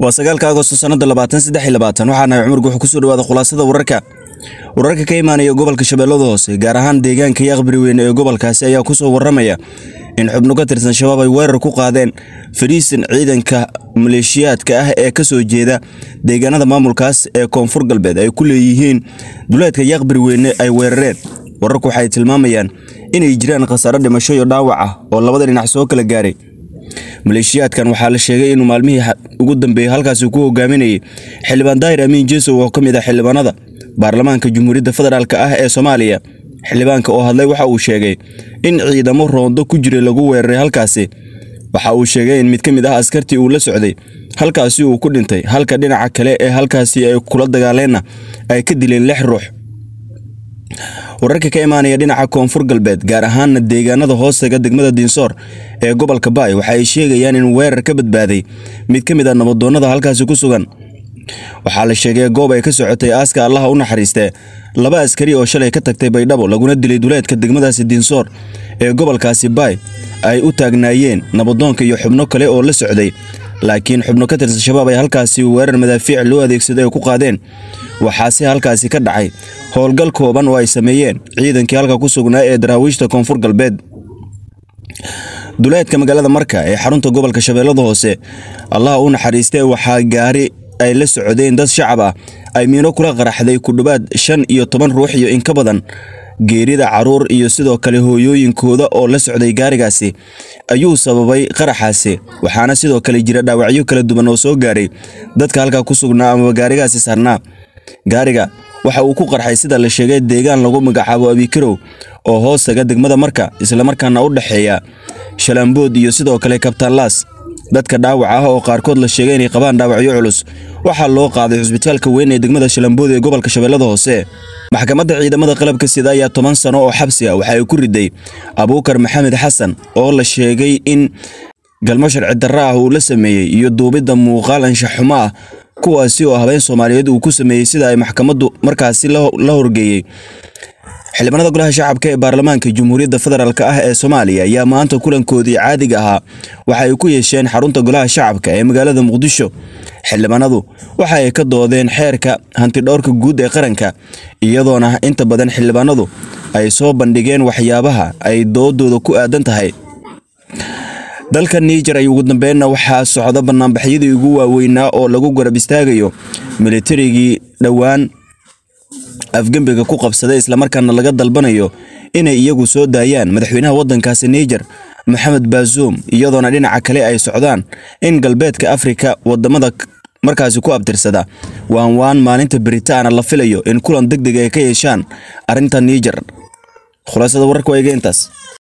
waa sagaalka agosto sanada labaatan saddex iyo labaatan waxaa nahay cumar guuxu kusoo dhawaada khulaasada wararka wararka ka imaanaya gobolka shabeellada hoose gaar ahaan deegaanka yaaqbari weyne ee gobolkaasi ayaa kusoo waramaya in xubno ka tirsan shabaab ay weerar ku qaadeen fadhiisan ciidanka maleeshiyaadka ah ee kasoo jeeda deegaanada maamulkaas ee koonfur galbeed ay ku leeyihiin duleedka yaaqbari weyne ay weerareen wararku waxay tilmaamayaan inay jiraan khasaaro dhimasho iyo dhaawac ah oo labada dhinac soo kala gaaray maleeshiyaadkan waxaa la sheegay inuu maalmihii ugu dambeeyey halkaasi ku hogaaminayay xildhibaan daahir amiin jeesow oo ka mid ah xildhibaanada baarlamaanka jamhuuriyadda federaalk ah ee soomaaliya xildhibaanka oo hadlay waxa uu sheegay in ciidamo roondo ku jiray lagu weeraray halkaasi waxa uu sheegay in mid ka mid ah askartii uu la socday halkaasi uu ku dhintay halka dhinaca kale ee halkaasi ay kula dagaaleenna ay ka dileen lix ruux wararka ka imaanaya dhinaca koonfur galbeed gaar ahaana deegaanada hoostaga degmada dinsoor ee gobolka baay waxa ay sheegayaan in weerar ka badbaaday mid ka mid a nabadoonnada halkaasi ku sugan waxaa la sheegay goob ay ka socotay aaska allaha u naxariistee laba askari oo shalay ka tagtay baydhabo laguna dilay duleedka degmadaasi dinsoor ee gobolkaasi baay ay u taagnaayeen nabadoonka iyo xubno kale oo la socday laakiin xubno ka tirsan shabaab ay halkaasi weerar madaafiic loo adeegsaday ay ku qaadeen waxaase halkaasi ka dhacay howlgal kooban oo ay sameeyeen ciidankii halka ku sugnaa ee daraawiishta koonfur galbeed duleedka magaalada marka ee xarunta gobolka shabeellada hoose allaha u naxariistee waxaa gaari ay la socdeen dad shacab ah ay miino kula qaraxday ku dhowaad shan iyo toban ruux iyo in ka badan geerida caruur iyo sidoo kale hooyooyinkooda oo la socday gaarigaasi ayuu sababay qaraxaasi waxaana sidoo kale jira dhaawacyo kala duwan oo soo gaaray dadka halkaa ku sugnaa amaba gaarigaasi saarnaa gaariga waxa uu ku qarxay sida la sheegay deegaan lagu magacaabo abikarow oo hoostaga degmada marka islamarkaana u dhexeeya shalambood iyo sidoo kale kabtaanlaas dadka dhaawac ah oo qaarkood la sheegay inay qabaan dhaawacyo culus waxaa loo qaaday xusbitaalka weyn ee degmada shalambood ee gobolka shabeellada hoose maxkamadda ciidamada qalabka sida ayaa toban sano oo xabsi ah waxa ay ku riday abuukar maxamed xasan oo la sheegay in galmo sharci darro ah uu la sameeyey iyo duubidda muuqaal anshaxumo ah kuwaasi oo habeen soomaaliyeed uu ku sameeyey sida ay maxkamaddu markaasi la horgeeyey xildhibaanada golaha shacabka ee baarlamaanka jamhuuriyadda federaalk ah ee soomaaliya ayaa maanta kulankoodii caadiga ahaa waxa ay ku yeesheen xarunta golaha shacabka ee magaalada muqdisho xildhibaanadu waxa ay ka doodeen xeerka hantidhowrka guud ee qaranka iyadoona inta badan xildhibaanadu ay soo bandhigeen waxyaabaha ay doodooda ku aadan tahay dalka niijar ay ugu dambeynna waxaa socda banaanbaxyadii ugu waaweynaa oo lagu garab istaagayo militarigii dhowaan afgembiga ku qabsaday islamarkaana laga dalbanayo inay iyagu soo daayaan madaxweynaha waddankaasi niijar maxamed baazuum iyadoona dhinaca kale ay socdaan in galbeedka afrika wadamada markaasi ku abtirsada waan waan maalinta beritaana la filayo in kulan deg deg ay ka yeeshaan arrinta niijar khulaasada wararka waa iga intaas